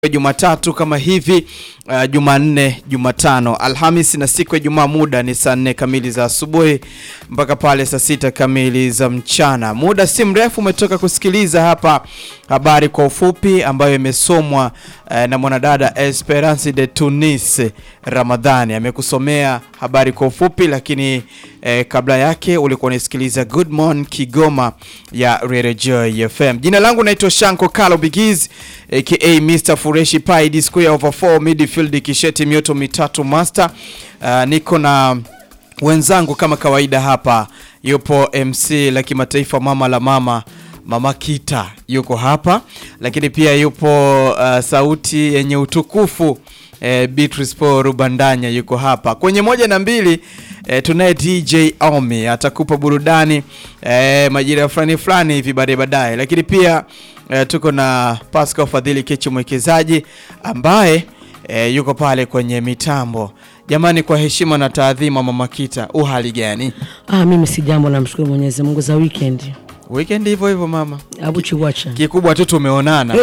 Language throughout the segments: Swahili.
Jumatatu kama hivi uh, Jumanne, Jumatano, Alhamis na siku ya Jumaa, muda ni saa nne kamili za asubuhi mpaka pale saa sita kamili za mchana. Muda si mrefu umetoka kusikiliza hapa habari kwa ufupi ambayo imesomwa uh, na mwanadada Esperance de Tunis Ramadhani amekusomea habari kwa ufupi, lakini eh, kabla yake ulikuwa unasikiliza Good Morning Kigoma ya Radio Joy FM. Jina langu naitwa Shanko Kalo Bigiz aka Mr Fureshi Pai D square over 4 midfield kisheti mioto mitatu master. Uh, niko na wenzangu kama kawaida hapa, yupo MC la kimataifa mama la mama Mama Kita yuko hapa, lakini pia yupo uh, sauti yenye utukufu eh, Beatrice Paul Rubandanya yuko hapa kwenye moja na mbili. Eh, tunaye DJ Omi atakupa burudani eh, majira fulani fulani hivi baadaye baadaye, lakini pia eh, tuko na Pascal Fadhili Kechi mwekezaji ambaye eh, yuko pale kwenye mitambo. Jamani, kwa heshima na taadhima, Mama Kita, u hali gani? Ah, mimi si jambo, namshukuru Mwenyezi Mungu za weekend. Weekend hivyo hivyo mama, Abu chiwacha. kikubwa tu tumeonana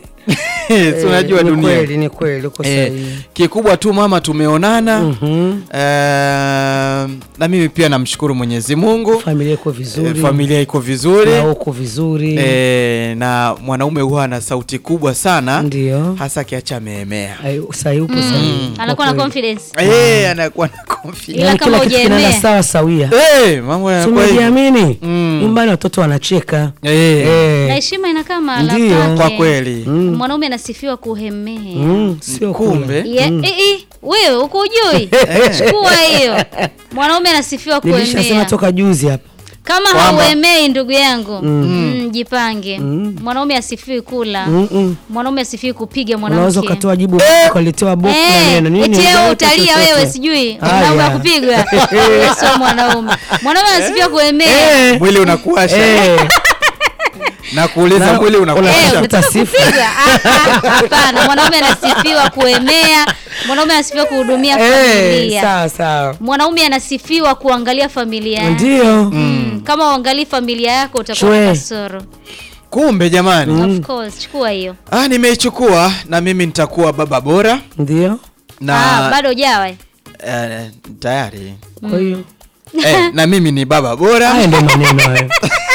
Si unajua Ni dunia kweli, ni kweli uko Eh, sahihi. kikubwa tu mama tumeonana. Mhm. Eh, na mimi pia namshukuru Mwenyezi Mungu, Familia iko vizuri. Eh, familia iko vizuri na uko vizuri. eh, na mwanaume huwa ana sauti kubwa sana Ndio. hasa akiacha ameemea Ai, Sahihi upo sahihi. anakuwa na Kwa kweli. confidence eh, anakuwa na confidence Ila Yaani kama kila kitu kinaenda hujaemea. sawa sawia. eh, mambo yanakuwa hivyo. Tumejiamini. Mm. Nyumbani watoto wanacheka. eh, na Eh. heshima inakaa mahala Ndio. pake. kwa kweli mwanaume anasifiwa kuhemea Mm, sio kumbe kula. Ye- eh, eh, wewe uko ujui chukua hiyo mwanaume anasifiwa Nilishasema kuemea toka juzi hapa. kama Kwamba- hauemei ndugu yangu mm, jipange Mm. mwanaume asifiwi kula Mm -mm. mwanaume asifiwi kupiga Unaweza mwanamke ukatoa jibu ukaletewa boku na Eh, neno. Nini? eti wewe Ndio, utalia chochote. wewe sijui Haya. mwanaume akupigwa Wewe sio mwanaume mwanaume anasifiwa kuemea Eh. mwili unakuasha Eh. na kuuliza Na- mwili Eh, unakuasha Unatafuta unataka sifa. kupigwa? Ah, ah, Hapana, mwanaume anasifiwa kuemea, mwanaume anasifiwa kuhudumia Eh, familia, sawa sawa. mwanaume anasifiwa kuangalia familia yake. Ndio. Mm, kama uangalii familia yako utakuwa Chwe. na kasoro. kumbe jamani Of course, chukua hiyo. ah, nimeichukua na mimi nitakuwa baba bora Ndio. na Ah, bado hujawa. eh? eh, tayari Kwa hiyo eh, na mimi ni baba bora haya ndio maneno hayo.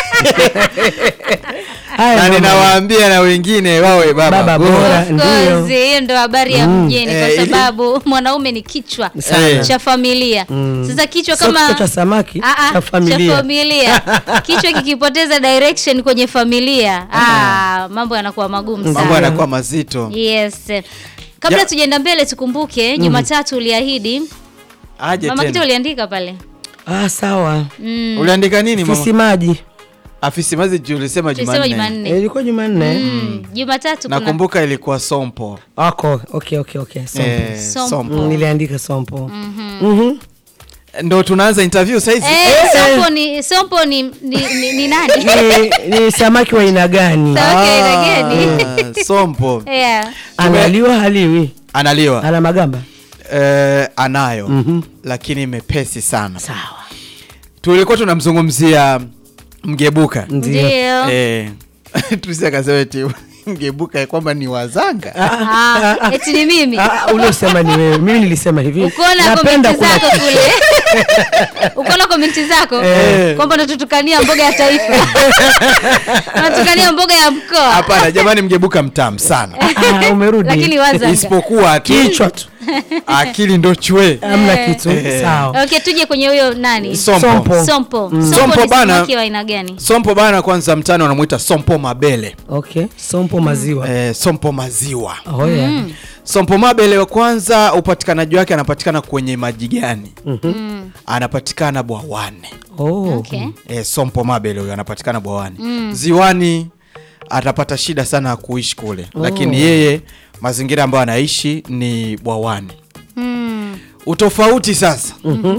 Haya na ndio ninawaambia na wengine wawe baba, Baba bora, bora. Of Ndio. course, hiyo ndo habari ya mjini Eh, kwa ili- sababu mwanaume ni kichwa Sana. cha familia. Sasa kichwa Sio kama kichwa cha samaki Ah, ah, cha familia. familia. kichwa kikipoteza direction kwenye familia ah, mambo yanakuwa magumu mambo sana yanakuwa mazito yes kabla Ya- tujaenda mbele tukumbuke jumatatu uliahidi aje mama kita tena uliandika pale Ah, sawa. mm, uliandika nini Fisi mama maji. afisi mazi juu ulisema tulisema Jumanne Eh, jumanne Ilikuwa Jumanne. Mm, jumatatu kuna nakumbuka ilikuwa sompo Wako. Okay, okay, okay. Sompo. eh, Sompo. sompo Mm, niliandika sompo. Mhm. ndo tunaanza interview saizi Eh, sompo ni sompo ni, ni, ni, ni nani Ni, ni samaki wa aina gani? Samaki wa aina gani? Ah, sompo yeah. Analiwa haliwi? analiwa Ana magamba? eh, anayo Mhm. lakini mepesi sana Sawa. tulikuwa tunamzungumzia mgebuka Ndio. ndio eh, tusi akasema eti mgebuka kwamba ni wazanga Ah, eti ni mimi Ah, uliosema ni wewe. Mimi nilisema hivi. ukiona Napenda komenti kula zako kule ukiona komenti zako Eh. kwamba unatutukania mboga ya taifa unatukania mboga ya mkoa hapana jamani mgebuka mtamu sana Ah, umerudi. lakini wazanga isipokuwa akili, kichwa tu. akili ndo chwe Hamna kitu. Eh. Sawa. okay tuje kwenye huyo nani sompo Sompo. sompo Sompo sompo ni bana. samaki wa aina gani sompo bana kwanza mtani wanamuita sompo mabele Okay. Sompo maziwa. eh, sompo maziwa Oh, yeah. sompo mabele wa kwanza upatikanaji wake anapatikana kwenye maji gani Mm, anapatikana bwawani Oh. okay e, sompo mabele huyo anapatikana bwawani ziwani atapata shida sana ya kuishi kule lakini yeye mazingira ambayo anaishi ni bwawani Mm, utofauti sasa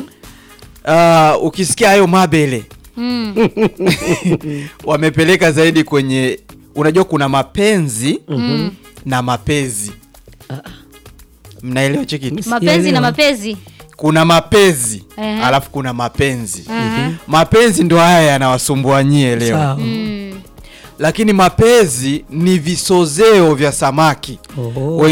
uh, ukisikia hayo mabele mm, wamepeleka zaidi kwenye unajua kuna mapenzi na mapezi mnaelewa chekiti mapenzi na Sijaelewa. mapezi kuna mapezi Ehe. alafu kuna mapenzi Aha. mapenzi ndo haya yanawasumbua nyie leo Sawa. Mm, lakini mapezi ni visozeo vya samaki Oh.